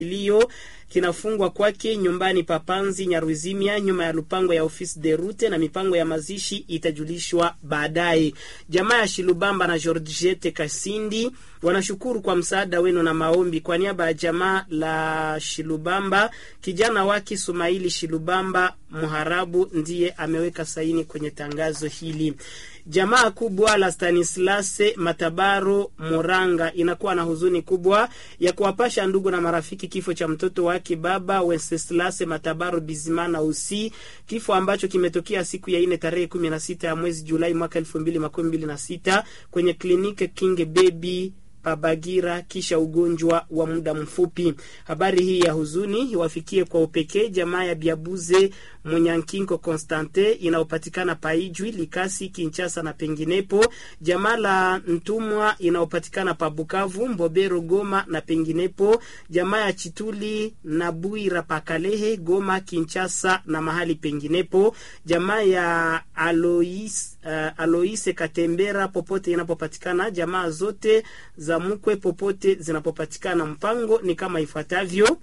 kilio kinafungwa kwake nyumbani Papanzi Nyaruzimia, nyuma ya lupango ya ofisi de rute, na mipango ya mazishi itajulishwa baadaye. Jamaa ya Shilubamba na Georgette Kasindi wanashukuru kwa msaada wenu na maombi. Kwa niaba ya jamaa la Shilubamba, kijana wake Sumaili Shilubamba Muharabu ndiye ameweka saini kwenye tangazo hili. Jamaa kubwa la Stanislase Matabaro Moranga inakuwa na huzuni kubwa ya kuwapasha ndugu na marafiki kifo cha mtoto wake baba Wenceslase Matabaro Bizimana Usi, kifo ambacho kimetokea siku ya ine tarehe kumi na sita ya mwezi Julai mwaka elfu mbili makumi mbili na sita kwenye kliniki King Baby Pabagira kisha ugonjwa wa muda mfupi. Habari hii ya huzuni iwafikie kwa upekee jamaa ya Biabuze Munyankinko Constante inayopatikana Paijwi, Likasi, Kinchasa na penginepo, jamaa la Ntumwa inayopatikana pa Bukavu, Mbobero, Goma na penginepo, jamaa ya Chituli na Buira Pakalehe, Goma, Kinchasa na mahali penginepo, jamaa ya Alois, uh, Aloise Katembera popote inapopatikana, jamaa zote za mkwe popote zinapopatikana. Mpango ni kama ifuatavyo.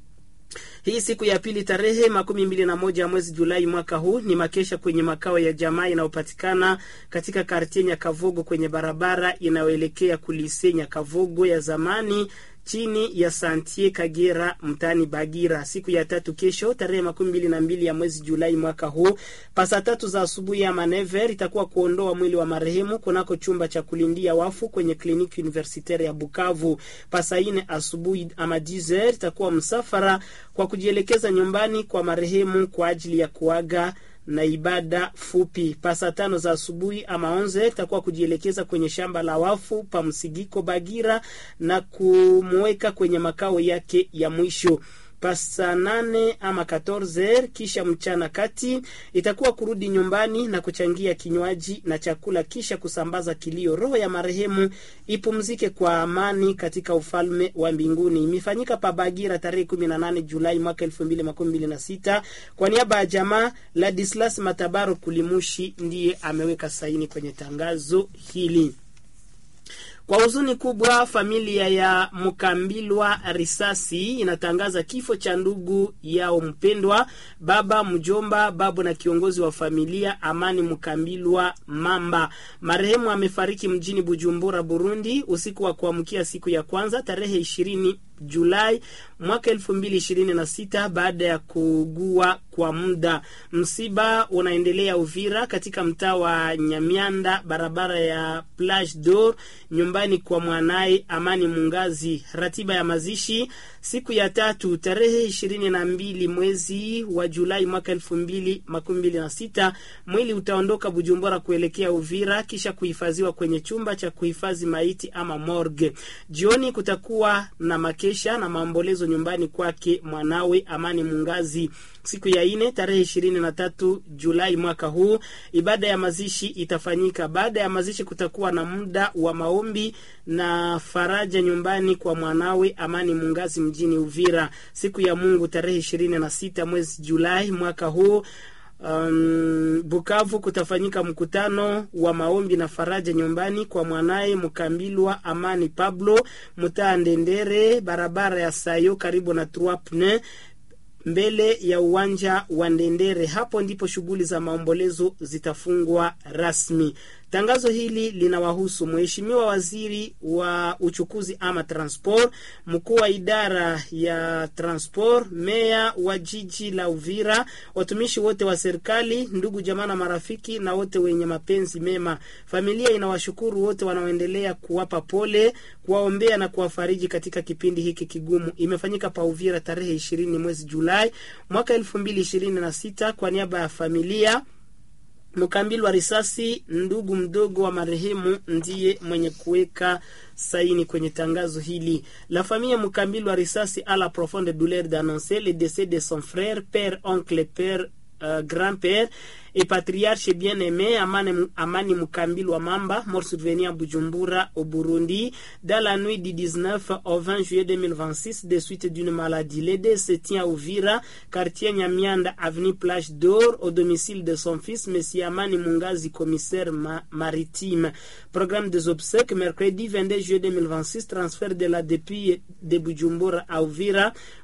Hii siku ya pili tarehe makumi mbili na moja mwezi Julai mwaka huu ni makesha kwenye makao ya jamaa inayopatikana katika kartie Nyakavogo kwenye barabara inayoelekea kulise Nyakavogo ya zamani chini ya Santie Kagera mtaani Bagira. Siku ya tatu kesho tarehe makumi mbili na mbili ya mwezi Julai mwaka huu pasa tatu za asubuhi ya manever itakuwa kuondoa mwili wa marehemu kunako chumba cha kulindia wafu kwenye kliniki universitaire ya Bukavu. Pasa ine asubuhi ama dizer itakuwa msafara kwa kujielekeza nyumbani kwa marehemu kwa ajili ya kuaga na ibada fupi. Pasa tano za asubuhi ama onze itakuwa kujielekeza kwenye shamba la wafu pa Msigiko Bagira na kumweka kwenye makao yake ya mwisho pasa nane ama 14 kisha mchana kati itakuwa kurudi nyumbani na kuchangia kinywaji na chakula, kisha kusambaza kilio. Roho ya marehemu ipumzike kwa amani katika ufalme wa mbinguni. Imefanyika pa Bagira tarehe 18 Julai mwaka 2026 kwa niaba ya jamaa Ladislas Matabaro Kulimushi ndiye ameweka saini kwenye tangazo hili. Kwa huzuni kubwa, familia ya Mkambilwa Risasi inatangaza kifo cha ndugu yao mpendwa, baba, mjomba, babu na kiongozi wa familia Amani Mkambilwa Mamba. Marehemu amefariki mjini Bujumbura, Burundi, usiku wa kuamkia siku ya kwanza tarehe ishirini Julai mwaka elfu mbili ishirini na sita baada ya kuugua kwa muda. Msiba unaendelea Uvira, katika mtaa wa Nyamianda, barabara ya Plage d'Or, nyumbani kwa mwanaye Amani Mungazi. Ratiba ya mazishi siku ya tatu tarehe ishirini na mbili mwezi wa Julai mwaka elfu mbili makumi mbili na sita mwili utaondoka Bujumbura kuelekea Uvira kisha kuhifadhiwa kwenye chumba cha kuhifadhi maiti ama morgue. Jioni kutakuwa na makesha na maombolezo nyumbani kwake mwanawe Amani Mungazi. Siku ya ine tarehe ishirini na tatu Julai mwaka huu ibada ya mazishi itafanyika. Baada ya mazishi kutakuwa na muda wa maombi na faraja nyumbani kwa mwanawe Amani Mungazi mjini Uvira. Siku ya Mungu tarehe ishirini na sita mwezi Julai mwaka huu Um, Bukavu kutafanyika mkutano wa maombi na faraja nyumbani kwa mwanaye Mkambilwa Amani Pablo mtaa Ndendere, barabara ya Sayo karibu na Trois mbele ya uwanja wa Ndendere. Hapo ndipo shughuli za maombolezo zitafungwa rasmi. Tangazo hili linawahusu Mheshimiwa Waziri wa Uchukuzi ama Transport, mkuu wa idara ya Transport, meya wa jiji la Uvira, watumishi wote wa serikali, ndugu jamaa na marafiki na wote wenye mapenzi mema. Familia inawashukuru wote wanaoendelea kuwapa pole, kuwaombea na kuwafariji katika kipindi hiki kigumu. Imefanyika pa Uvira tarehe ishirini mwezi Julai mwaka elfu mbili ishirini na sita kwa niaba ya familia Mkambilwa Risasi, ndugu mdogo wa marehemu, ndiye mwenye kuweka saini kwenye tangazo hili. La famille Mkambilwa Risasi a la profonde douleur d'annoncer le décès de son frère, père, oncle, père euh, grand-père et patriarche bien-aimé Amani, Amani Mukambil Mamba, mort survenu à Bujumbura, au Burundi, dans la nuit du 19 au 20 juillet 2026, de suite d'une maladie. L'aide se tient à Ouvira, quartier Nyamianda, avenue Plage d'Or, au domicile de son fils, M. Amani Mungazi, commissaire ma maritime. Programme des obsèques, mercredi 22 juillet 2026, transfert de la depuis de Bujumbura à Ouvira,